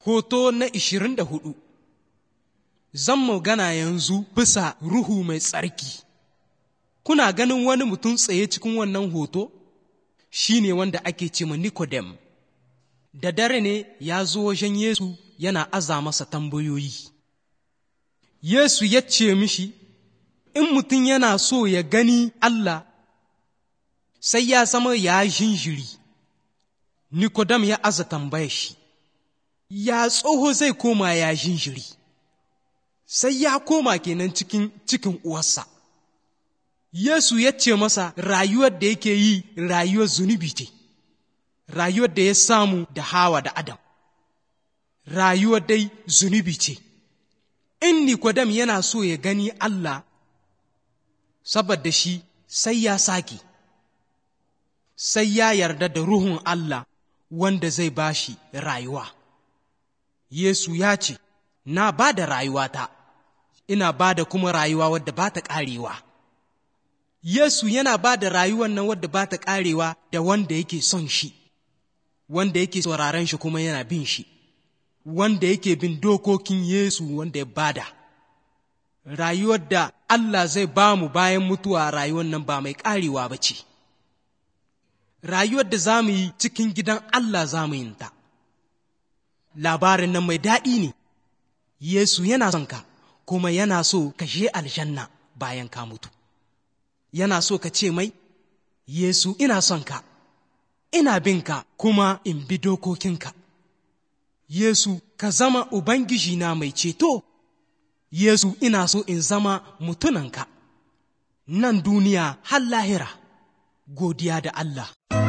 Hoto na ishirin da hudu Zan magana yanzu bisa Ruhu mai tsarki. Kuna ganin wani mutum tsaye cikin wannan hoto? Shi ne wanda ake ce ma Nikodem. Da dare ne ya zo wajen Yesu yana aza masa tambayoyi. Yesu ya ce mishi, In mutum yana so ya gani Allah, sai ya zama ya jinjiri. Nikodem ya aza tambaya shi. ya tsoho zai koma ya jinjiri sai ya koma kenan cikin cikin uwarsa Yesu ya ce masa rayuwar da yake yi rayuwar zunubi ce rayuwar da ya samu da hawa da adam rayuwar dai zunubi ce in Nikodem yana so ya gani Allah saboda shi sai ya sake sai ya yarda da ruhun Allah wanda zai bashi rayuwa Yesu ya ce, Na ba da rayuwata, ina ba da kuma rayuwa wadda ba ta ƙarewa. Yesu yana ba da rayuwan nan wadda ba ta ƙarewa da wanda yake son shi, wanda yake sauraren shi kuma yana bin shi, wanda yake bin dokokin Yesu wanda ya bada. Rayuwar da Allah zai ba mu bayan mutuwa rayuwar nan ba mai ƙarewa ba ce. Rayuwar da za mu yi cikin gidan Allah za mu yin ta. labarin nan mai daɗi ne, Yesu yana son ka, kuma yana so ka je aljanna bayan ka mutu. Yana so ka ce mai, Yesu ina son ka, ina bin ka kuma in bi dokokinka. Yesu ka zama Ubangiji na mai ceto, Yesu ina so in zama mutunanka, nan duniya har lahira, godiya da Allah.